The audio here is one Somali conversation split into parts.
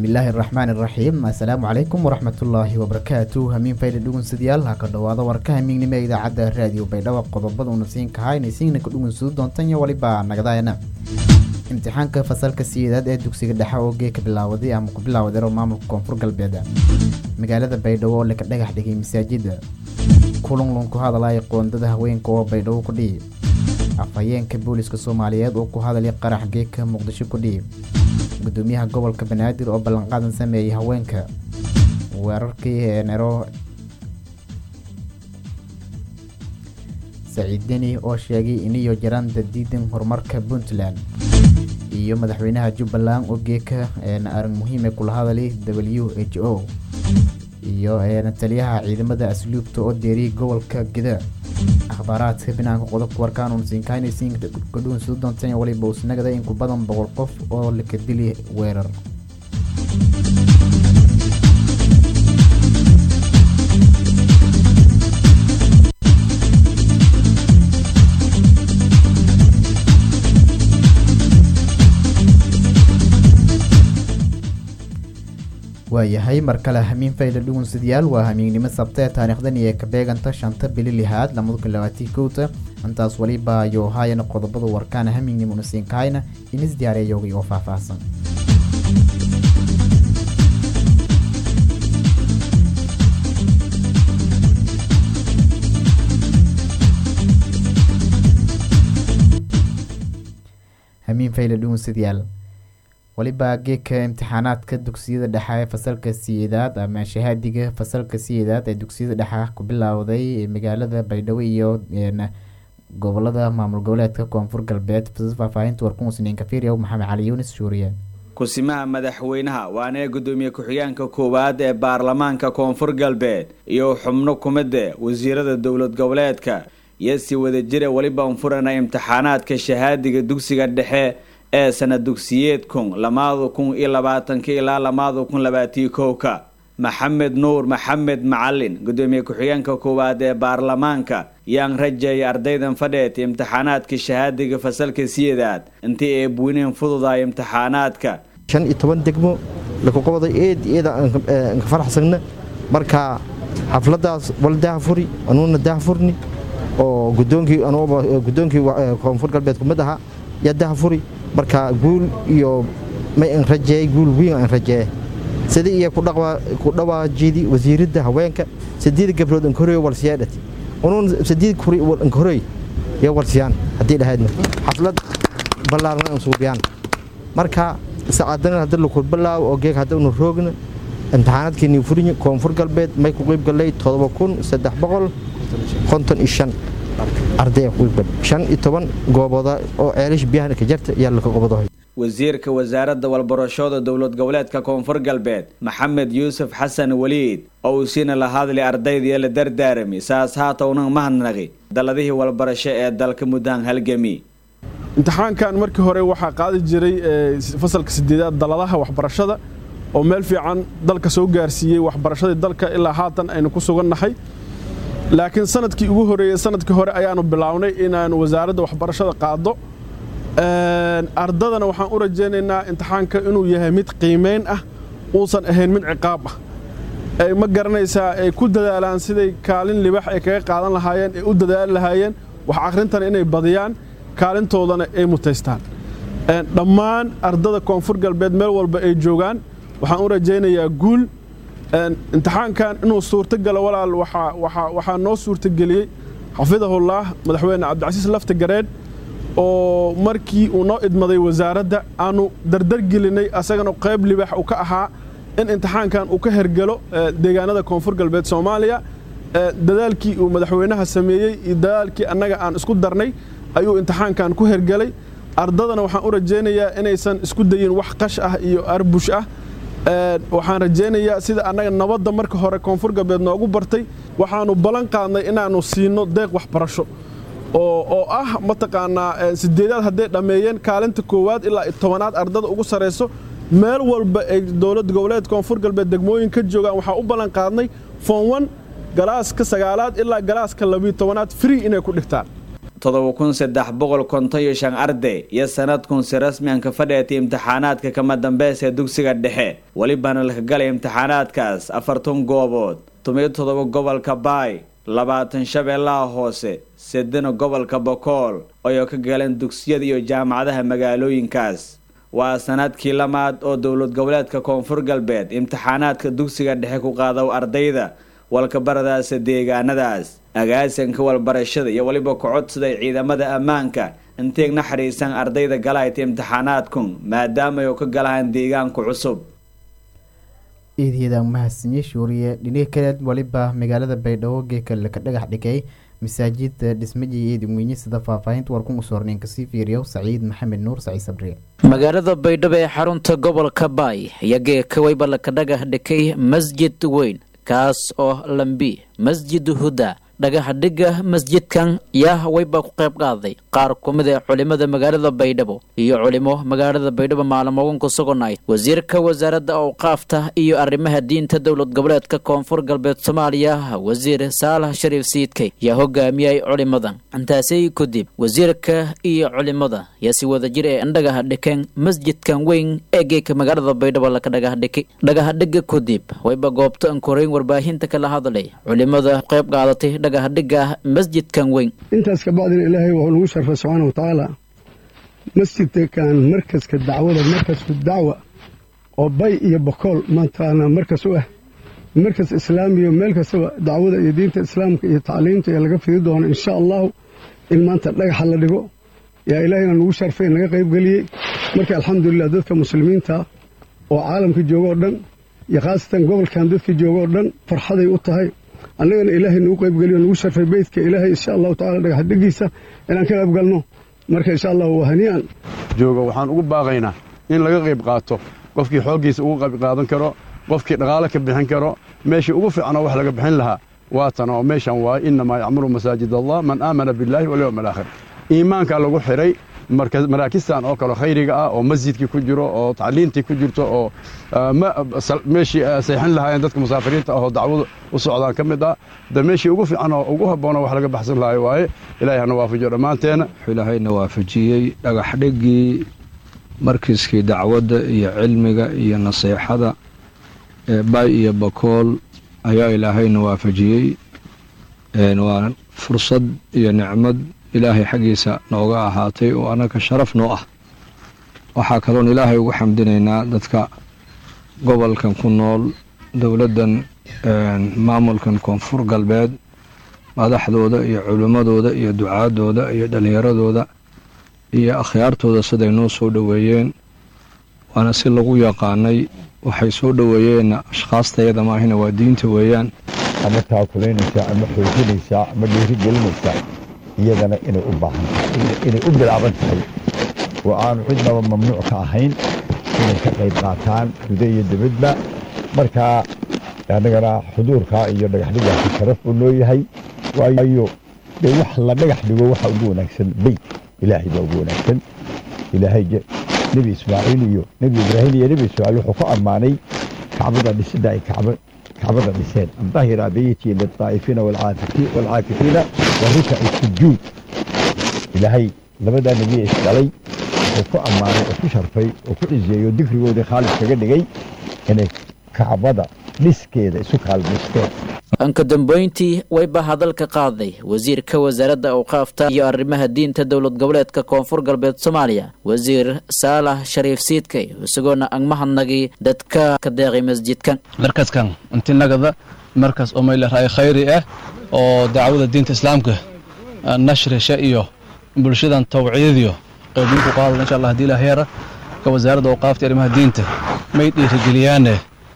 bismillaahi araxmaan iraxiim assalaamu calaykum waraxmatullaahi wabarakaatu hamiin fayda dhugunsadyaal ha ka dhowaada warka hamiignimo ee idaacadda raadiyo baydhabo qodobada una siin kahaa inay siina ka dhugunsadu doontan iyo waliba nagadaayana imtixaanka fasalka siyeedaad ee dugsiga dhexe oo geeka bilaawaday ama ku bilaawadeero maamulka koonfur galbeed magaalada baydhabo oo laka dhagax dhigay masaajida kulunlun ku hadalaya qoondada haweenka oo baydhabo ku dhihi afhayeenka booliska soomaaliyeed oo ku hadalay qarax geeka muqdisho ku dhihi gudoomiyaha gobolka banaadir oo ballanqaadan sameeyay haweenka weerarkii nero saciid deni oo sheegay iniyo jaraan dadiidan horumarka puntland iyo madaxweynaha jubbaland oo geeka arrin muhiime kula hadalay w h o iyo taliyaha ciidamada asluubta oo deeriyay gobolka gida akhbaaraadka binaanka qodobka warkaan siinkaanaysiin kadhuun soo doontan waliba usnagada in ku badan boqol qof oo laka dili weerar waayahay mar kale hamiin fayda dhugunsadyaal waa hamiignimo sabtee taariikhdan iyo ka beeganta shanta bili lixaad lamada kun labaatii kowta intaas waliba ayuu haayana qodobada warkaana hamiignimo unasiinkahayna inis diyaareeyogay oo faahfaahsan hamiin fayda dhugunsadyaal waliba geeka imtixaanaadka dugsiyada dhexe ee fasalka siyeedaad ama shahaadiga fasalka siyeedaad ee dugsiyada dhexe ku bilowday magaalada baydhabo iyo gobolada maamul goboleedka koonfur galbeed faahfaahinta warkumusniin kafiriya maxamed cali yunis shuuriye kusimaha madaxweynaha waana gudoomiye ku-xigeenka koowaad ee baarlamaanka koonfur galbeed iyo xubno kumida wasiirada dowlad goboleedka iyo si wadajira weliba unfurana imtixaanaadka shahaadiga dugsiga dhexe ee sana dugsiyeed kun lamaada kun iyo labaatanka ilaa lamaada kun labaatiyo kowka maxamed nuur maxamed macalin gudoomiye ku-xigeenka koowaad ee baarlamaanka yaan rajeeyay ardaydan fadheet imtixaanaadka shahaadiga fasalka siyedaad intii ay buyneen fududaay imtixaanaadka shan iyo toban degmo lakuqabada eed eeda anka faraxsagna marka xafladaas wal dahafuri anuuna dahafurni oo gudoonkii gudoonkii koonfur galbeed kumid ahaa yaa dahafuri marka guul iyo may an rajeeyey guul wiin aan rajeeye sidii iyo ku dhawaajidi wasiiradda haweenka sideed gabrood ankahoreey walsiyaadhati unuun sideed kuri ankahoreey iyo walsiyaan haddii dhahaydna xaflad ballaarna an suubiyaan marka sacaadana hadda laku bilaawo oo geeg haddanu roogna imtixaanaadkeenii furinyi koonfur galbeed may ku qeyb gallay todoba kun saddex boqol konton iyo shan ardaya shan iyo toban goobooda oo ceelish biyaha ka jarta ayaa laka qobado wasiirka wasaaradda walbarashada dowlad goboleedka koonfur galbeed maxamed yuusuf xasan weliid oo uu siina la hadlay ardaydiiyo la dardaarami saas haatownan mahadnaqi daladihii walbarasho ee dalka muddahan halgami imtixaankan markii hore waxaa qaadi jiray fasalka sideedaad daladaha waxbarashada oo meel fiican dalka soo gaarsiiyey waxbarashadii dalka ilaa haatan aynu ku sugannahay laakiin sanadkii ugu horeeyey sanadkii hore ayaanu bilownay inaanu wasaaradda waxbarashada qaado ardadana waxaan u rajaynaynaa imtixaanka inuu yahay mid qiimayn ah uusan ahayn mid ciqaab ah ay ma garanaysaa ay ku dadaalaan siday kaalin libax ay kaga qaadan lahaayeen ay u dadaali lahaayeen wax akhrintana inay badiyaan kaalintoodana ay mutaystaan dhammaan ardada koonfur galbeed meel walba ay joogaan waxaan u rajaynayaa guul imtixaankan inuu suurtogalo walaal waxaa noo suurtageliyey xafidahullaah madaxweyne cabdicasiis lafti gareed oo markii uu noo idmaday wasaaradda aanu dardargelinay asagana qayb libax uu ka ahaa in imtixaankan uu ka hergelo deegaanada koonfur galbeed soomaaliya dadaalkii uu madaxweynaha sameeyey iyo dadaalkii annaga aan isku darnay ayuu imtixaankan ku hergelay ardadana waxaan u rajaynayaa inaysan isku dayin wax qash ah iyo arbush ah waxaan rajaynayaa sida annaga nabadda marka hore koonfur galbeed noogu bartay waxaanu ballan qaadnay inaannu siino deeq waxbarasho oo ah mataqaanaa sideedaad hadday dhammeeyeen kaalinta koowaad ilaa tobanaad ardada ugu sarayso meel walba ay dowlad goboleed koonfur galbeed degmooyin ka joogaan waxaa u ballan qaadnay foon galaaska sagaalaad ilaa galaaska labiyo tobanaad free inay ku dhigtaan todoba kun saddex boqol konton iyo shan arday iyo sanadkun si rasmi an ka fadheetay imtixaanaadka kama dambeys ee dugsiga dhexe welibana laka galay imtixaanaadkaas afartan goobood tumiyo todoba gobolka baay labaatan shabeellaha hoose sedena gobolka bokool ayoo ka galeen dugsiyada iyo jaamacadaha magaalooyinkaas waa sanadkii lamaad oo dowlad goboleedka koonfur galbeed imtixaanaadka dugsiga dhexe ku qaado ardayda walkabaradaasa deegaanadaas agaasanka walbarashada iyo weliba kocodsiday ciidamada ammaanka inteeg naxariisan ardayda galayta imtixaanaadkun maadaama ay ka galahaan deegaanku cusub eedyada mahadsanyi shuuriye dhinihi kaleed waliba magaalada baydhabo geekale ka dhagax dhigay masaajida dhismaji eedinweyne sida faahfaahinta warkun usoorneen kasii fiiriyo saciid maxamed nuur saciid sabriye magaalada baydhabo ee xarunta gobolka baay ayaa geeka wayba laka dhagax dhigay masjid weyn kaas oo lambi masjid huda dhagaxa dhigga masjidkan yaa wayba ku qayb qaaday qaar ku mid ee culimada magaalada baydhabo iyo culimo magaalada baydhabo maalmogan ku suganay wasiirka wasaaradda awqaafta iyo arrimaha diinta dowlad goboleedka koonfur galbeed soomaaliya wasiir saalax shariif siidkay yaa hogaamiyay culimadan intaasi kadib wasiirka iyo culimada yaa si wadajir ee dhagaxa dhikeen masjidkan weyn ee geeka magaalada baydhabo laka dhagax dhiki dhagaxa dhigga kadib wayba goobta ankoreyn warbaahinta kala hadlay culimada qayb qaadatay dhagaxdhiga masjidkan weyn intaas kabacdina ilaahay wuxuu nagu sharfay subxaana wa tacaala masjidkan markaska dacwada markasku dacwa oo bay iyo bokool maantaana markas u ah markas islaamiyo meel kastaba dacwada iyo diinta islaamka iyo tacliimta ee laga fidi doono insha allahu in maanta dhagaxa la dhigo yaa ilaahayna nagu sharfay naga qaybgeliyey marka alxamdulilah dadka muslimiinta oo caalamka jooga oo dhan iyo khaasatan gobolkan dadka jooga oo dhan farxaday u tahay annagana ilaahay nagu qaybgeliyo nagu sharfay beydka ilaahay insha allahu tacala dhagaxdhigiisa inaan ka qaybgalno marka insha allahu waa hanii'an jooga waxaan ugu baaqaynaa in laga qayb qaato qofkii xooggiisa ugu qayb qaadan karo qofkii dhaqaale ka bixin karo meeshii ugu fiicnoo wax laga bixin lahaa waatan oo meeshan waaye innamaa yacmuru masaajid allah man aamana billaahi walyowm alaakhir iimaankaa lagu xidhay maraakistan oo kale khayriga ah oo masjidkii ku jiro oo tacliintii ku jirto oo meeshii seexin lahaayeen dadka musaafiriinta ahoo dacwadu u socdaan ka mid ah de meeshii ugu fiican oo ugu habboonoo wax laga baxsan lahayo waaye ilaahay hana waafajiyo dhammaanteena ilaahayna waafajiyey dhagaxdhiggii markiiskii dacwadda iyo cilmiga iyo naseexada ee bay iyo bakool ayaa ilaahayna waafajiyey waa fursad iyo nicmad ilaahay xaggiisa nooga ahaatay oo annaga sharaf noo ah waxaa kaloon ilaahay ugu xamdinaynaa dadka gobolkan ku nool dowladdan maamulkan koonfur galbeed madaxdooda iyo culimmadooda iyo ducaadooda iyo dhallinyaradooda iyo akhyaartooda siday noo soo dhoweeyeen waana si lagu yaqaanay waxay soo dhoweeyeenna ashkhaastayada maahina waa diinta weeyaan ama taakulaynaysaa ama xoojinaysaa ama dhiirigelinaysaa iyadana inay u baahan tahay inay u bilaaban tahay oo aanu cidnaba mamnuuc ka ahayn inay ka qayb qaataan guda iyo dibadba markaa annagana xuduurkaa iyo dhagaxdhigaasi sharaf uu noo yahay waayo dee wax la dhagax dhigo waxa ugu wanaagsan beyt ilaahay baa ugu wanaagsan ilaahay nebi ismaaciil iyo nebi ibraahim iyo nebi ismaaciil wuxuu ku ammaanay kacbada dhisida ay kacbada dhiseen dahira beyti lilطaa'ifiina waalcaakifiina warikaci sujuud ilaahay labadaa nebiye isdhalay wuxuu ku ammaanay oo ku sharfay oo ku cizeeyo dikrigoodii khaalis kaga dhigay inay kacbada dhiskeeda isu kaalmaysteen anka dambeyntii wayba hadalka qaaday wasiirka wasaaradda awqaafta iyo arrimaha diinta dowlad goboleedka koonfur galbeed soomaaliya wasiir saalax shariif siidkay isagoona angmahadnagii dadka ka deeqay masjidkan markaskan intinagada markas oo mayleray khayri ah oo dacwada diinta islaamka nashrisha iyo bulshadan tawciyadiyo qaybin ku qaadada insha allah hadii ilaah yara ka wasaaradda awqaafta iyo arrimaha diinta may dhiirigeliyaane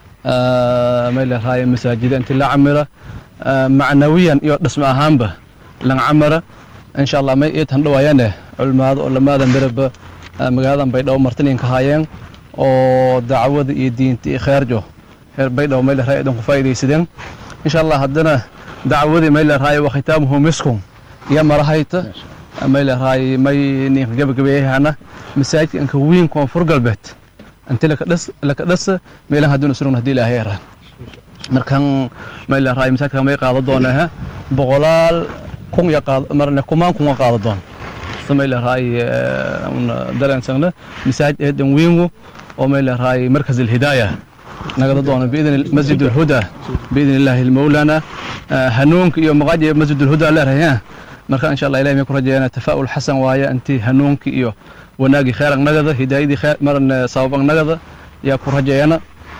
mayleray masaajida inti la camira macnawiyan iyo dhismo ahaanba lan camara insha allah may iid handhawaayane culimaado oo lamaada miraba magaaladan baydhabo martiniinka haayeen oo dacwada iyo diinta iyo kheerjo reer baydhabo mayleray idan ku faa'iidaysadeen insha allah haddana dacwadii mayleray wa khitaamuhu miskum iyo marahayta mayleray may ninka gabagabeeyahana masaajidka inka wiin koonfur galbeed inti laka dhasa meelan hadduna surugna hadii ilaahay yaraan markan mayleray masaajidka may qaado doonaa boqolaal kun iyo qaad marne kumaan kunga qaado doon samay leerahay dareensanna masaajid eedan weyngu oo may leerahay markas alhidaaya nagada doono biidn masjid alhuda biidn illaahi almawlana hanuunka iyo maqaaji masjid alhuda leerahay marka insha allah ilahay may ku rajeeyana tafaa'ul xasan waaye intii hanuunki iyo wanaagii khayran nagada hidaayadii marne sababan nagada yaa ku rajeeyana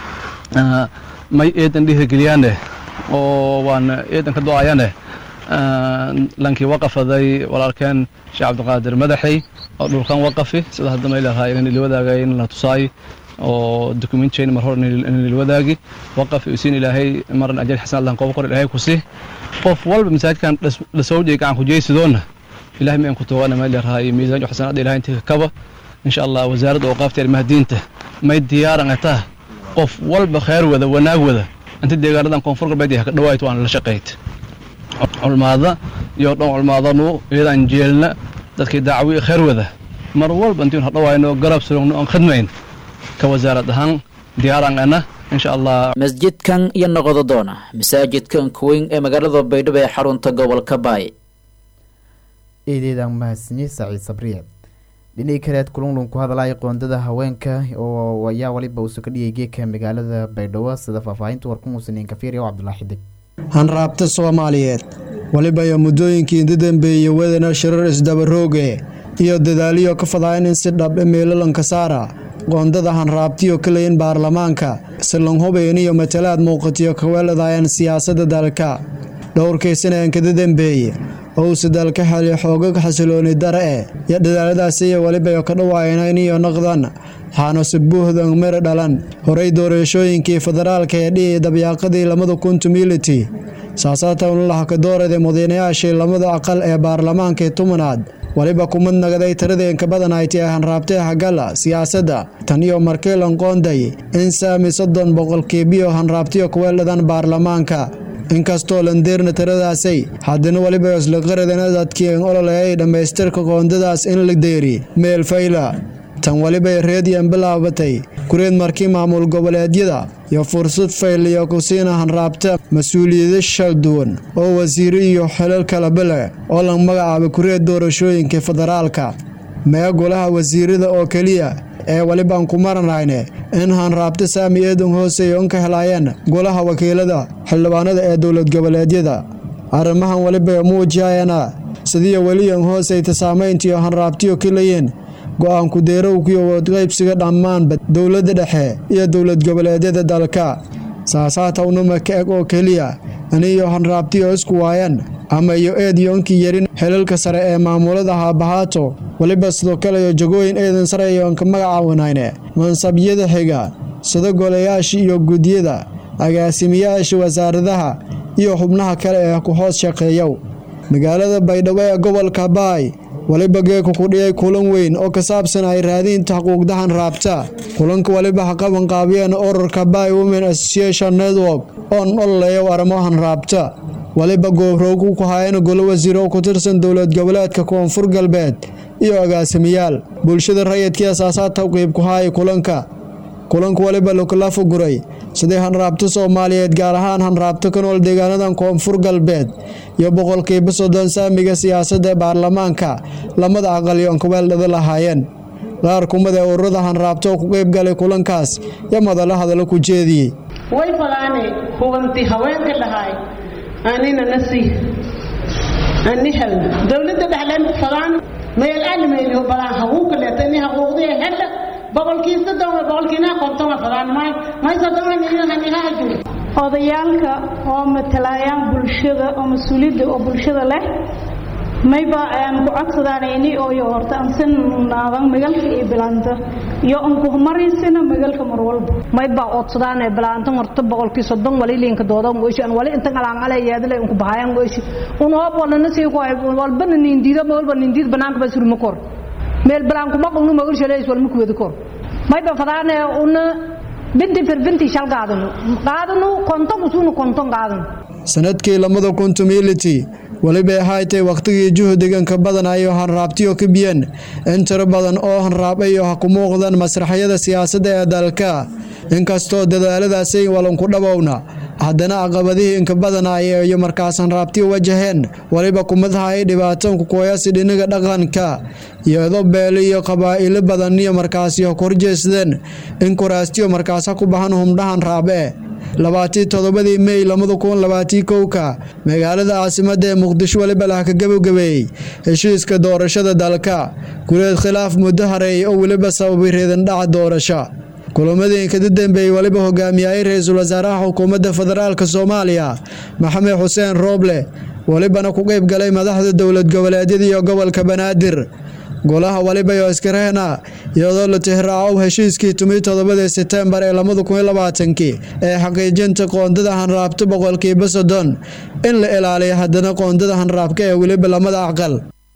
may eedan dhiirigeliyaane oo waan eedan ka do-ayane lankii waqafaday walaalkeen sheekh cabdiqaadir madaxey oo dhulkan waqafi sida hadda may leedahay in ilwadaagay in la tusaay oo documentchain mar hor in ilwadaagi waqaf isiin ilaahay maran ajal xasan allah qof qor ilaahay ku si qof walba masaajidkan dhasowjay gacan ku jeysidoona ilaahay ma ku toogana may leedahay miisaan xasanada ilaahay intii kaba insha allah wasaaradda awqaafta arrimaha diinta may diyaaran ataa qof walba khayr wada wanaag wada inta deegaanadan koonfur galbeed ka dhawaayt waan la shaqayd culmaada iyo dhan culmaadanu iyadaan jeelna dadkii dacwi khayr wada mar walba intiin hadhawaayno garab surugno aan khidmayn ka wasaarad ahaan diyaaran ana insha allah masjidkan iyo noqodo doona masaajidkan kuweyn ee magaalada baydhabo ee xarunta gobolka baay eedeedaan mahadsanyi saciid sabriye dhinii kaleed kulunlun ku hadlaya qoondada haweenka oo ayaa waliba uusu ka dhigay geedka magaalada baydhabo sida faahfaahinta warkumuusaniin kafiiriya oo cabdulaahi xidig hanraabta soomaaliyeed waliba iyo muddooyinkii inta dambeeyey wadana shirar isdabarooge iyo dadaaliyo ka fadaayan in si dhab meelalanka saara qoondada hanraabtiyo kaleyin baarlamaanka silanhubayn iyo matalaad muuqatiyo kaweeladayan siyaasadda dalka dhowrkii sanaan kada dambeeye owse dalka xeli xoogag xasilooni dare e iyo dadaaladaasiyo weliba ka dhawaaynayn iyo naqdan waxaanuse buuhdan mira dhalan horey doorashooyinkii federaalka ee dhihi dabyaaqadii lamada kuntu militi saasaatawnlaha ka doorada mudanayaashii lamada aqal ee baarlamaankii tumanaad waliba kumad nagaday tiradeenka badanayti ee hanraabtee hagala siyaasadda tan iyo markiilan qoonday in saami soddon boqolkiibiyo hanraabtiyo kuweeldhadan baarlamaanka inkastoo landeerna tiradaasay haddana weliba islaqaradana dadkiin ololeeyay dhammaystirka qoondadaas in la deeri meel fayla tan welibay reediyan bilaabatay kureed markii maamul goboleedyada iyo fursad fayliyo ku siina hanraabta mas-uuliyado shal duwan oo wasiiro iyo xilal kalaba leh oo la magacaabay kureed doorashooyinka federaalka mee golaha wasiirada oo keliya ee welibaan ku maranayne in hanraabta saami eedan hooseeya un ka helaayeen golaha wakiilada xildhibaanada ee dowlad goboleedyada arrimahan weliba muujiyayana sidiiyo weliyan hooseyta saamayntiyo hanraabtiyo kalayiin go-aanku deerowkiyo wadqaybsiga dhammaanba dowladda dhexe iyo dowlad goboleedyada dalka saasaatawnuma ka eg oo keliya aniyo hanraabtiyo isku waayan ama iyo eed yoonkii yarin xilalka sare ee maamulada haabahaato weliba sidoo kaleyo jagooyin eedan sareyoonka magacaawanayne mansabyada xiga sida golayaasha iyo gudyada agaasimiyaasha wasaaradaha iyo xubnaha kale ee ku hoos shaqeeyow magaalada baydhabo ee gobolka baay waliba geeka ku dhigay kulan weyn oo ka saabsan ay raadiinta xuquuqdahan raabta kulanka waliba ha qabanqaabiyeen ururka bay women association network oon ololeeya arrimahan raabta waliba goobroog ku hayeen golo wasiir oo ku tirsan dowlad goboleedka koonfur galbeed iyo agaasimiyaal bulshada rayidkii asaasaadta qiib ku haaya kulanka kulanka waliba lakula fuguray sidii hanraabta soomaaliyeed gaar ahaan hanraabta ka nool deegaanadan koonfur galbeed iyo boqolkiiba soddon saamiga siyaasadda baarlamaanka lamada aqalyoon kaweeldhada lahaayeen qaar kumid ee ururada hanraabta oo ku qeyb galay kulankaas iyo madalo hadallo ku jeediyey way fadaane hubanti haweenka dhahay anina nasi ani hel dowladda dhexleen fadaan meel almeeliyo balaan haguuka leetani haquuqdii hedha boqolkii soddon boqolkiina qontoma fadaan may may soddon hanihaaju odayaalka oo matalayaan bulshada oo mas-uuliyadda oo bulshada leh mayba aan ku codsadaalayni oo iyo horta ansin naadan magalka iyo bilaanta iyo anku maraysina magalka mar walba mayba codsadaan bilaanta horta boqolkii soddon wali liinka doodan goyshi an wali inta alaangale yaadale unku bahayan goyshi un hoob walana sii ku walbana nindiida ma walba nindiid banaanka ba surma kor meel bilaanku ma qungnu magal shaleys walma kuwada kor mayba fadaane una binti firbinti shal qaadano qaadano konton usuna konton qaadano sanadkii lamada kuntumiliti weliba ahaaytay wakhtigii juhdiganka badanayo hanraabtiyo ka biyan in tiro badan oo hanraabayo ha ku muuqdaan masraxyada siyaasadda ee dalka inkastoo dadaaladaasay walanku dhabowna haddana caqabadihii inka badanaya iyo markaasan raabti wajaheen waliba kumadaha ay dhibaatanku kooyasi dhinaga dhaqanka iyadoo beele iyo qabaa'ilo badan iyo markaasiyo korjeesdeen in kuraastiyo markaasa ku bahan humdhahan raabe labaatii toddobadii mey labada kun labaatii kowka magaalada caasimada ee muqdisho waliba lah ka gabagabeeyey heshiiska doorashada dalka guleed khilaaf muddo hareey oo weliba sababay reedandhaca doorasho kulamadii inkada dambeeyey waliba hogaamiyayay ra-iisul wasaaraha xukuumadda federaalk soomaaliya maxamed xuseen rooble walibana ku qeyb galay madaxda dowlad goboleedyada iyo gobolka banaadir golaha waliba iyo iskarehna iyadoo la tixraaco heshiiskii tumii toddobadii setembar ee labada kun iyo labaatankii ee xaqiijinta qoondada hanraabta boqolkiiba soddon in la ilaaliyo haddana qoondada hanraabka ee weliba lamada aqal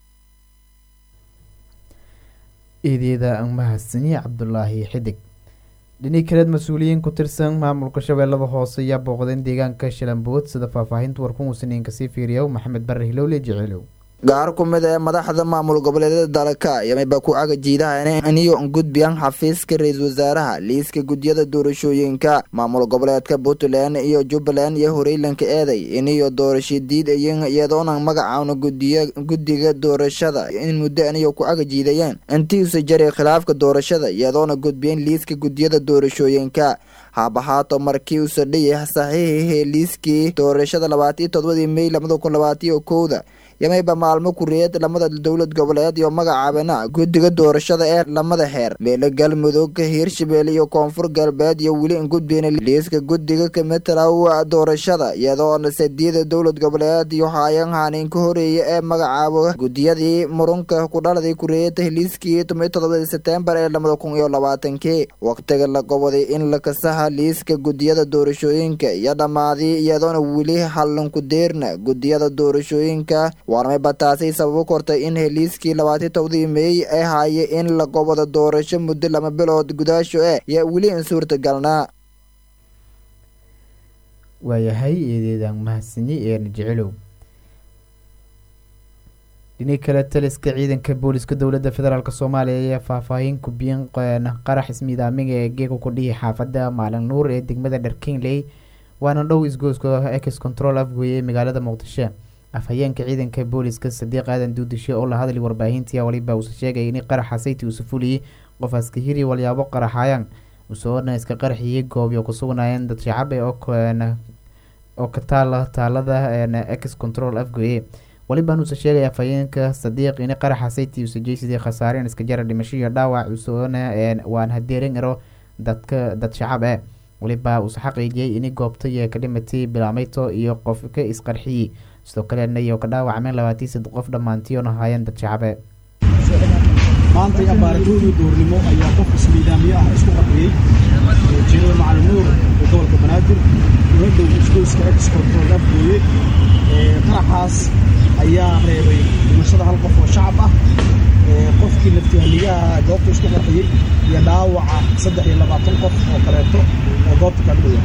eedeeda mahadsanyi cabdulaahi xidig dhinihi kaleed mas-uuliyiin ku tirsan maamulka shabeellada hoose ayaa booqdeen deegaanka shalambood sida faahfaahinta warkun usniinka sii fiiriyow maxamed bare hilowle jeceelow gaar ku mid ee madaxda maamul goboleedyada dalka yamiba ku cagajiidaha iniyo gudbiyaan xafiiska ra-iisul wasaaraha liiska gudyada doorashooyinka maamul goboleedka puntland iyo jubbaland iyo horeylanka eeday iniyo doorasho diidayen iyadoona magacaana guddiga doorashada in muddo aniyo ku cagajiidayeen intiisa jaray khilaafka doorashada iyadoona gudbiyeen liiska gudyada doorashooyinka haabahaato markii uu sadhiyay saxiixihii liiskii doorashada labaatiyo todobadii mey labada kun labaatiyo kowda yamayba maalmo kureed lamada dowlad goboleed iyo magacaabana guddiga doorashada ee lamada xeer meelo galmudug hiirshabelle iyo koonfur galbeed iyo weli in gudbeyna liiska guddiga kamitalow doorashada iyadoona sadiida dowlad goboleed iyo haayan haaniin ka horeeya ee magacaabo guddiyadii murunka ku dhaladay kureed liiskii toban todobadii setembar ee labada kun iyo labaatankii waqtiga la goboday in la kasaha liiska guddiyada doorashooyinka iyo dhammaaday iyadoona weli hallanku deerna guddiyada doorashooyinka waarmayba taasi sababu kortay in heliiskii labaati tobdii meey ay haaye in la gobodo doorasho muddo lama bilood gudaasho eh yaa weli in suurtagalnaa waayahay eedeedan mahadsanyi eena jecelow dhini kale taliska ciidanka booliska dowladda federaalk soomaaliya ayaa faahfaahin kubiyan qarax ismiidaamiga ee geega ku dhihi xaafadda maalin nuur ee degmada dharkinley waana dhow isgooska ex control afgoye ee magaalada muqdisho afhayeenka ciidanka booliska sadiiq aadan duudishe oo la hadlay warbaahintii waliba uuse sheegay in qaraxa sayti uusa fuliyey qof askahiri walyaabo qaraxayaan usoona iska qarxiyey goobyo ku sugnaayeen dad shacabe oo ka taala taalada ex control afgoye walibaan uuse sheegay afhayeenka sadiiq in qaraxa sayti uuse jeysadii khasaareen iska jara dhimasho iyo dhaawac usoona waan hadeerin iro dadka dad shacab eh waliba uuse xaqiijiyey in goobtay ka dhimatay bilaameyto iyo qofka isqarxiyey sidoo kalena iyo ka dhaawacmeen labaatii saddex qof dhammaantiyoona haayeen dad shacabe maantay abaaratoodii duurnimo ayaa qof ismiidaamiyo ah isku qarxiyey jeedada macalin nuur ee gobolka banaadir una dhow isgoyska ex control afgooye qaraxaas ayaa reebay dhimashada hal qof oo shacab ah qofkii naftihaligaha goobta isku qarxiyey iyo dhaawaca saddex iyo labaatan qof oo kaleeto oo goobta kaga dhawaa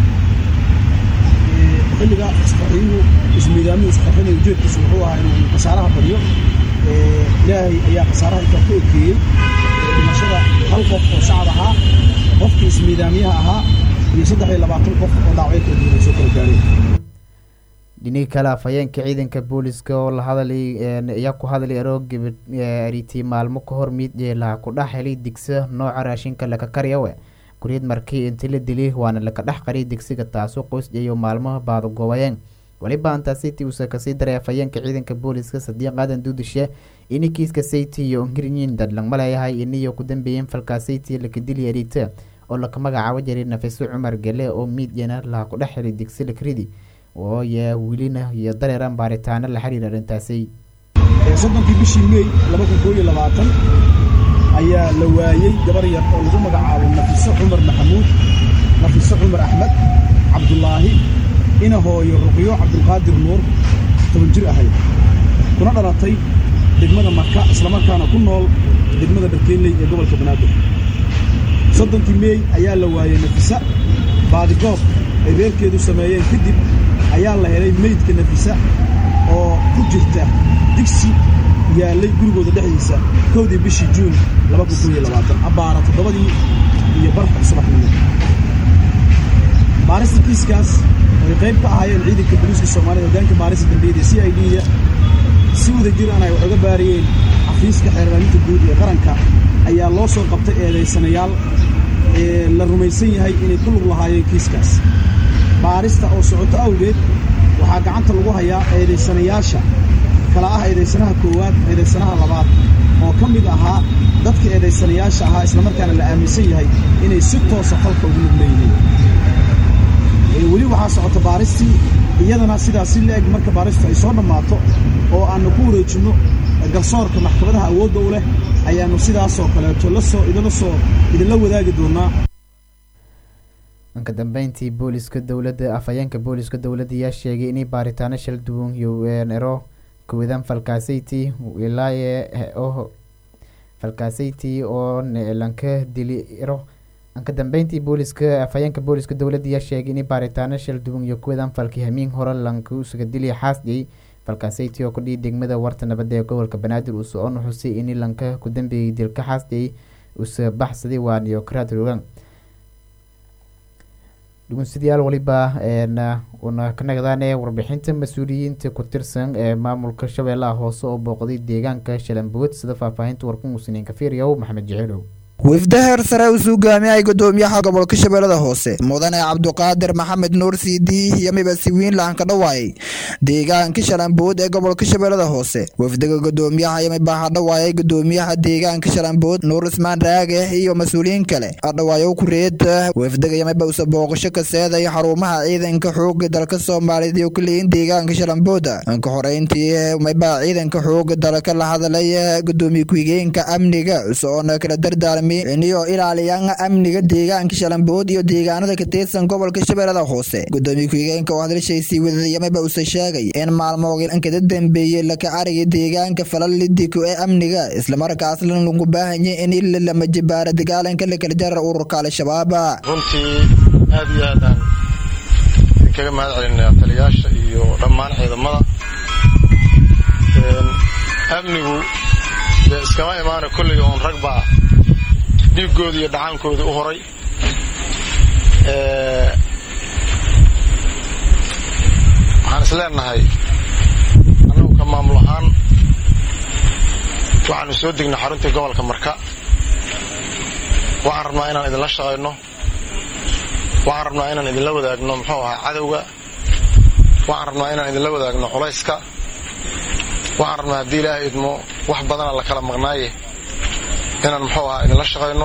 xilliga isqarxiyuhu ismiidaamiyuu isqarxinaya ujeedkiisu wuxuu ahaa inuu khasaaraha badiyo ilaahay ayaa khasaaraha intaa ku ekeeyey dhimashada hal qof oo shacab ahaa qofkii ismiidaamiyaha ahaa iyo saddex iyo labaatan qof oo dhaawacyo kala duwan ay soo kala gaareen dhinihii kale afhayeenka ciidanka booliska oo la hadlay ayaa ku hadlay aroog aritii maalmo ka hor mid laha ku dhex helay digsa nooca raashinka laka karyawe guriyad markii inti la dilay waana laka dhex qariyay digsiga taasoo qoysdhiyo maalmaha baadagoobayeen waliba antaasiti uuse kasii daray afhayeenka ciidanka booliska sadiiq aadan duudishe ini kiiska sayti iyo ngirnyin dadlangma leeyahay iniyo ku dambeeyeen falkaa sayti laka dili erita oo laka magacaabo jiray nafiso cumar gale oo miidyana laha ku dhex helay digsi lakridi oo yaa welina iyo dareeran baaritaano la xiriir arrintaasi soddonkii bishii mey laba kun koo iyo labaatan ayaa la waayey gabar yar oo lagu magacaabo nafiso cumar maxamuud nafiso cumar axmed cabdulaahi ina hooyo ruqyo cabdulqaadir nuur toban jir ahayd kuna dhalatay degmada marka islamarkaana ku nool degmada dharkeynley ee gobolka banaadir soddonkii meey ayaa la waayey nafisa baadigoob ay reerkeedu sameeyeen kadib ayaa la helay meydka nafisa oo ku jirta digsi yaallay gurigooda dhexdiisa kowdii bishii juun abbaara toddobadii iyo barka subaxnimo baarista kiiskaas ay qayb ka ahaayeen ciidanka booliiska soomaalida hoggaanka baarista dambiyada c i d-da si wada jiraan ay wax uga baariyeen xafiiska xeerlaalinta guud ee qaranka ayaa loo soo qabtay eedaysanayaal ee la rumaysan yahay inay ku lug lahaayeen kiiskaas baarista oo socoto awgeed waxaa gacanta lagu hayaa eedaysanayaasha kala ah eedaysanaha koowaad eedaysanaha labaad oo ka mid ahaa dadka eedaysanayaasha ahaa islamarkaana la aaminsan yahay inay si toosa falka ugu lug leeyihiin weli waxaa socota baaristii iyadana sidaas si la-eg marka baaristu ay soo dhammaato oo aannu ku wareejinno garsoorka maxkamadaha awoodda u leh ayaannu sidaasoo kaleeto lasoo idinla soo idinla wadaagi doonaa dhanka dambeyntii booliska dowladda afhayeenka booliska dowladda ayaa sheegay inay baaritaano shal duwan iyo ero kuwadan falkaasayti wilaaye oo falkaasayti oo lanka dili ero dhanka dambeyntii booliska afhayeenka booliska dowladda ayaa sheegay inay baaritaano shal duwan iyo kuwadan falki hamiin hore lanka usuga dili xaasdiyay falkaasayti oo kudhihi degmada warta nabadda ee gobolka banaadir uu socon xusay inay lanka ku dambeeyay dilka xaasdiyay usa baxsaday waan iyo karaad rogan dhugunsidayaal waliba una ka nagdaane warbixinta mas-uuliyiinta ku tirsan ee maamulka shabeellaha hoose oo booqday deegaanka shalambood sida faahfaahinta warkan muusiniin kafiiryow maxamed jeceelow wifda heer sare uu hogaamiyay gudoomiyaha gobolka shabeellada hoose mudane cabduqaadir maxamed nuur siidi iyo mibasiwiin lahanka dhawaayay deegaanka shalambood ee gobolka shabeellada hoose wafdiga gudoomiyaha yamiba hadhawaayay gudoomiyaha deegaanka shalambood nuur ismaan raage iyo mas-uuliyiin kale hadhawaayo kureed wafdiga yamiba usa booqasho ka seeday xarumaha ciidanka xooga dalka soomaaliyeed iyo kuleeyin deegaanka shalambooda ka horeyntii miba ciidanka xooga dalka la hadlay gudoomiye ku-xigeenka amniga usoona kala dardaarmay iniyo ilaaliyaan amniga deegaanka shalambood iyo deegaanada ka tirsan gobolka shabeellada hoose gudoomiye ku-xigeenka oo hadalshaysii wadayamaba use sheegay in maalmoognkada dambeeyey laka arigay deegaanka falalidiko ee amniga islamarkaasna lagu baahanya in ila lama jibaara dagaalanka lakala jarar ururka al-shabaab runtii aad iyo aadaan idinkaga mahad celinaa taliyaasha iyo dhammaan ciidamada amnigu dee iskama imaana kolley oon ragba ah dhiiggooda iyo dhacaankooda u horay waxaan is leenahay annagu ka maamul ahaan waxaanu soo degnay xaruntii gobolka marka waxaan rabnaa inaan idinla shaqayno waxaan rabnaa inaan idinla wadaagno muxuu ahaa cadowga waxaan rabnaa inaan idinla wadaagno culayska waxaan rabnaa haddii ilaahay idmo wax badana la kala maqnaaye inaan muxuu ahaa idinla shaqayno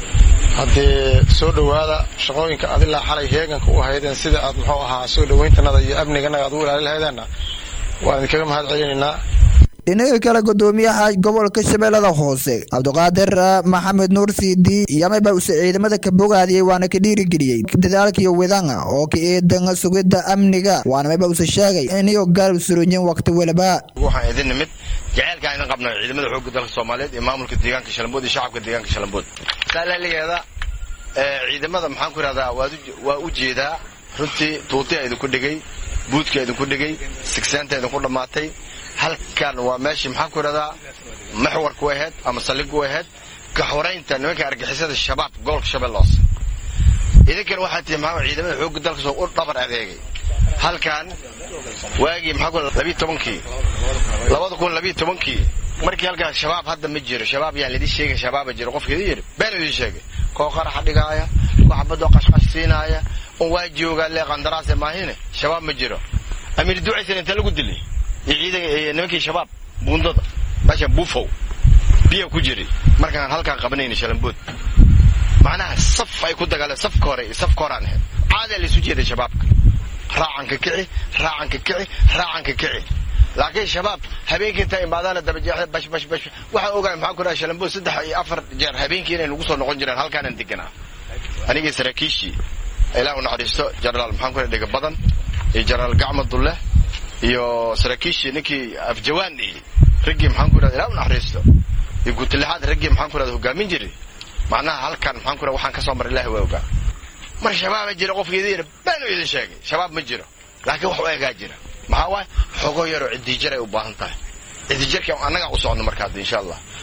haddee soo dhowaada shaqooyinka ad ilaa xalay heeganka u ahaydeen sida aad muxuu ahaa soo dhowayntanada iyo amniganaga aad u ilaali lahaydeena waan idinkaga mahad celinaynaa dhinaga kale gudoomiyaha gobolka shabeellada hoose cabduqaadir maxamed nuur siidi yamaba use ciidamada ka bogaadiyey waana ka dhiirigeliyey dadaalkiiyo widanga oo ka eedan sugidda amniga waana mayba use sheegay iniyo garab suronyin waqti waliba waxaan idin nimid jaceylkaan idin qabna ciidamada xoogga dalka soomaaliyeed iyo maamulka deegaanka shalambood iyo shacabka deegaanka shalambood saalaligeeda ciidamada maxaan ku ihahdaa waa u jeedaa runtii tuutiya idinku dhigay buudka idinku dhigay sigseenta idinku dhammaatay halkan waa meeshii maxaan ku idhahdaa maxwarku ahayd ama saldhigu ahayd kaxoraynta nimanka argixisada shabaab gobolka shabeelle hoose idinkana waxaa tihi maxaa ciidamada xoogga dalka soo u dhabar adeegay halkan waagii maxaa ku labiyi tobankii labada kun labiyi tobankii markii halkaas shabaab hadda ma jiro shabaab yaan lidin sheegin shabaaba jiro qofka idin yidhi been idin sheegay koo qaraxa dhigaaya koo xabadoo qashqash siinaaya un waa joogaa lee qandaraase maahine shabaab ma jiro amiir ducaysan inta lagu dilay iyo ciidan nimankii shabaab buundada meesha buufow biya ku jiray markaan halkaan qabanayna shalambood macnaha saf ay ku dagaaleen safka hore iyo safka horaan ahayd caadaa laysu jeeday shabaabka raacanka kici raacanka kici raacanka kici laakiin shabaab habeenkii intaa imaadaana dabajeexda bash bash bash waxaan ogahay maxaan ku dhahay shalambood saddex iyo afar jeer habeenkii inay nagu soo noqon jireen halkaanan deganaa anigii saraakiishii ilaah u naxariisto jenaraal maxaan ku dhahay dhiga badan iyo jenaraal gacma dulle iyo saraakiishii ninkii afjawaan iyo raggii maxaan ku dhahda ilaah u naxariisto iyo guutilixaad raggii maxaan ku dhahda hogaamin jiray macnaha halkan maxaan ku dhaha waxaan ka soo maray ilaahi waa ogaa mar shabaaba jira qofka idin yidhi baanu idin sheegay shabaab ma jiro laakiin wax u egaa jira maxaa waaye xogo yaroo cidiijar ay u baahan tahay cidiijarka annagaa u socno marka hadda insha allah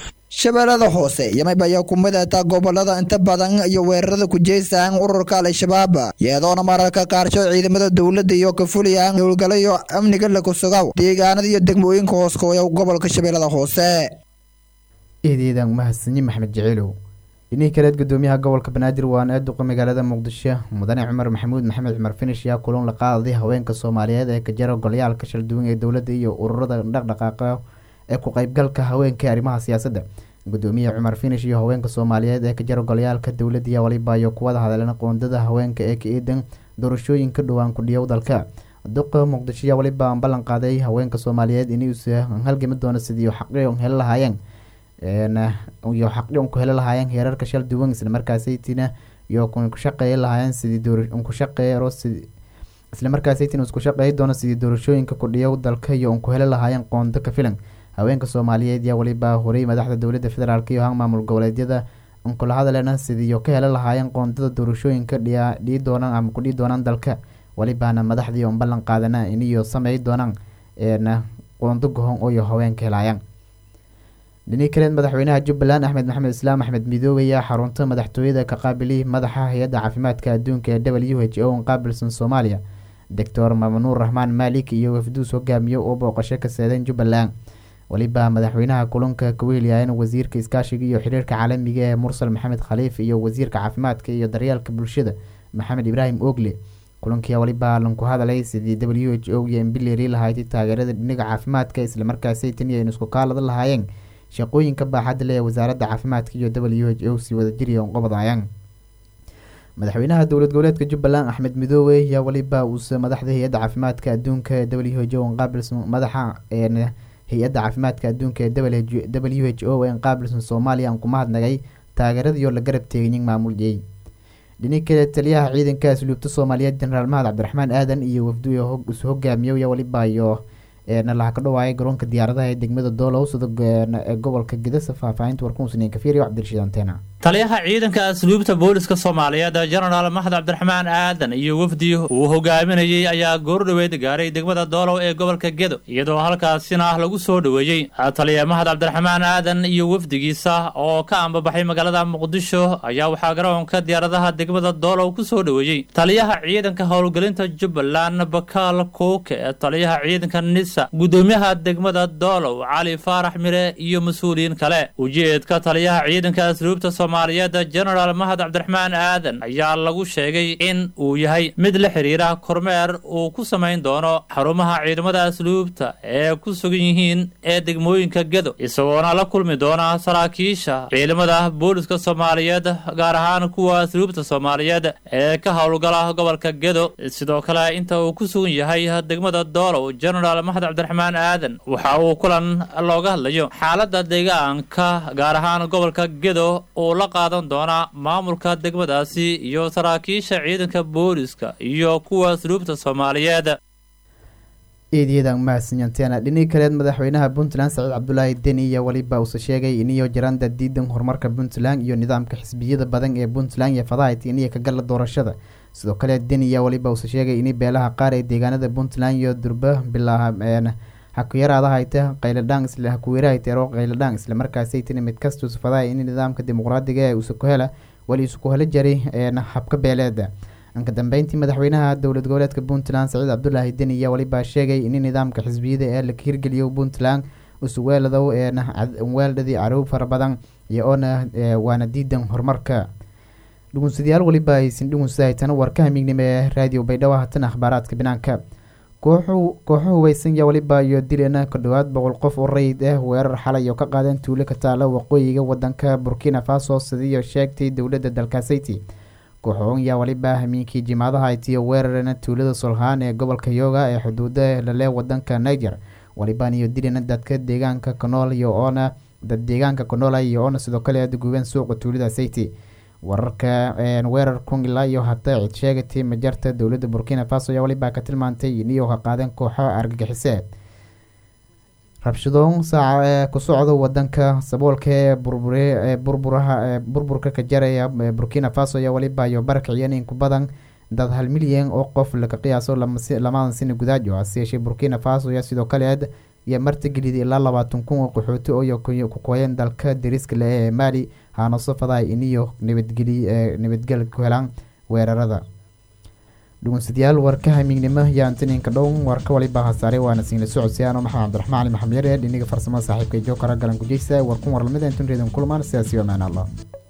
shabeellada hoose yamayba ayaa ku midata gobolada inta badan iyo weerarada ku jeystaan ururka al-shabaab iyadoona mararka qaarsho ciidamada dowladda iyo ka fuliyaan howlgalo iyo amniga lagu sugaw deegaanada iyo degmooyinka hooskooya gobolka shabeellada hoose eedeedan mahadsanyi maxmed jiciilow dhinihii kaleed gudoomiyaha gobolka banaadir waana ee duqa magaalada muqdisho mudane cumar maxamuud maxamed cumar finish ayaa kulan la qaaday haweenka soomaaliyeed ee ka jara golyaalka shalduwan ee dowladda iyo ururada dhaqdhaqaaqa ee ku qeybgalka haweenka arrimaha siyaasadda gudoomiyaha cumar finish iyo haweenka soomaaliyeed ee ka jara golyaalka dowladda iyo waliba iyo kuwada hadleen qoondada haweenka ee ka eedan doorashooyinka dhowaan kudhiyow dalka duqa muqdisho ayaa waliba aan ballan qaaday haweenka soomaaliyeed inuusa halgami doono sidii xaqi heli lahaayeen iyo xaqi ku heli lahaayeen heerarka shal duwan islamarkaasaytina iyo ku shaqeey lahaayeen sidii ku shaqeeyo islamarkaasaytina isku shaqeey doono sidii doorashooyinka kudhiyow dalka iyo ku heli lahaayeen qoondo ka filan haweenka soomaaliyeed yaa waliba horey madaxda dowladda federaalk iyo han maamul goboleedyada kula hadalena sidii ka heli lahaayeen qoondada doorashooyinka dhii doonaan ama kudhii doonaan dalka walibaana madaxdii on ballan qaadana iniyo samey doonaan qoondo gohon ooyo haweenka helaayaan dhinii kaleed madaxweynaha jubbaland axmed maxamed islaam axmed midoobe ayaa xarunta madaxtooyada ka qaabiliy madaxa hay-adda caafimaadka adduunka ee w h o qaabilsan soomaaliya doctor mamnuur raxmaan maalik iyo wafduus hogaamiye oo booqasho ka seedeen jubbaland weliba madaxweynaha kulanka kaweeliyaayan wasiirka iskaashiga iyo xiriirka caalamiga ee mursal maxamed khaliif iyo wasiirka caafimaadka iyo daryeelka bulshada maxamed ibraahim ogle kulankii waliba lanku hadalay sidii w h o iyo imbileri lahayd taageerada dhinaga caafimaadka islamarkaasay tani aynu isku kaalada lahaayeen shaqooyinka baaxadda leh ee wasaaradda caafimaadka iyo w h o si wadajiriya qobodayaan madaxweynaha dowlad goboleedka jubbaland axmed midoobe ayaa waliba uuse madaxda hay-adda caafimaadka adduunka ee w h o qaabilsan madaxa hay-adda caafimaadka adduunka ee w h o ee qaabilsan soomaaliya aan ku mahadnagay taageeradiioo la garab teegayin maamuljey dhini kale taliyaha ciidanka asluubta soomaaliyeed jenaraal mahad cabdiraxmaan aadan iyo wafdu is hogaamiyo iyo waliba iyo nalaha ka dhawaayay garoonka diyaaradaha ee degmada doolow sida ee gobolka gidasa faahfaahinta warkumusniin kafiir iyo cabdirashiid anteena taliyaha ciidanka asluubta booliska soomaaliyeed jenaraal maxad cabdiraxmaan aadan iyo wafdi uu hogaaminayey ayaa goordhoweed gaaray degmada doolow ee gobolka gedo iyadoo halkaasina lagu soo dhoweeyey taliya mahad cabdiraxmaan aadan iyo wafdigiisa oo ka ambabaxay magaalada muqdisho ayaa waxaa garoonka diyaaradaha degmada doolow ku soo dhoweeyey taliyaha ciidanka howlgelinta jubbaland bakaal kuuke taliyaha ciidanka nisa gudoomiyaha degmada doolow cali faarax mire iyo mas-uuliyiin kale ujeedka taliyaha ciidanka asluubta soomaaliyeed jenaraal mahad cabdiraxmaan aadan ayaa lagu sheegay in uu yahay mid la xiriira kormeer uu ku samayn doono xarumaha ciidamada asluubta ee ku sugan yihiin ee degmooyinka gedo isagoona la kulmi doona saraakiisha ciidamada booliska soomaaliyeed gaar ahaan kuwa asluubta soomaaliyeed ee ka howlgala gobolka gedo sidoo kale inta uu ku sugan yahay degmada doolow jenaraal mahad cabdiraxmaan aadan waxa uu kulan looga hadlayo xaalada deegaanka gaar ahaan gobolka gedo uu la qaadan doonaa maamulka degmadaasi iyo saraakiisha ciidanka booliska iyo kuwa asluubta soomaaliyeed eedyada mahadsanyanteena dhinii kaleed madaxweynaha puntland saciid cabdulaahi deni iyo weliba uuse sheegay iniyo jaranda diidan horumarka puntland iyo nidaamka xisbiyada badan ee puntland iyo fadahayt iniyo ka gala doorashada sidoo kale deni iyo weliba uuse sheegay ini beelaha qaar ee deegaanada puntland iyo durba bilaa hakuyaraada hayta qayladhaan isla hakuweerahayteero qayladhaan isla markaasaytini mid kasta usufadahay in nidaamka dimuqraadiga ee usuku hela weli isuku helo jaray habka beeleeda anka dambeyntii madaxweynaha dowlad goboleedka puntland saciid cabdulaahi deni ayaa weliba sheegay in nidaamka xisbiyada ee la hirgeliyo puntland usuweeladow weeldhadii carow fara badan iyo oona waana diidan horumarka dhugunsadayaal weliba aysan dhugunsahaytan warka hamiignimo ee raadiyo baydhabo hatan akhbaaraadka banaanka kooxu kooxo hubaysan yaa weliba iyo dilena ka dhowaad boqol qof oo rayid ah weerar xalay oo ka qaadeen tuulo ka taala waqooyiga wadanka burkina faso sidiiyo sheegtay dowladda dalkasayti kooxoon yaa weliba hamiinkii jimaadaha itiyo weerarena tuulada solhaan ee gobolka yoga ee xuduuda lale wadanka niger waliban iyo dilena dadka deegaanka kanool iyo oona dad deegaanka kanool iyo oona sidoo kale aadguubeen suuqa tuulada sayti wararka weerar kun ilaa iyo hata cid sheegatay majarta dowladda burkina faso ayaa weliba ka tilmaantay iniyo ka qaadeen kooxo argagixise rabshadoon saaca ee ku socda wadanka saboolka ee burbure burburaha burburka ka jaraya burkina faso ayaa weliba iyo barakiciyeen in ku badan dad hal milyan oo qof laga qiyaaso lamadan sina gudaajo hase yeeshee burkina faso ayaa sidoo kale iyo martigelida ilaa labaatan kun oo qaxooti oo ku kooyeen dalka dariska leh ee maali haana safadahay iniyo nabadgeli nabadgel ku helaan weerarada dhugunsadayaal warka hamiignimo iyo antininka dhown warka waliba hasaare waana siinla socodsiyaano maxamed cabdiraxmaan cali maxamed yare dhiniga farsamada saaxiibka jookara galan gujeysa warkun warlamida intun reedan kulmaan sidaasi amaan allah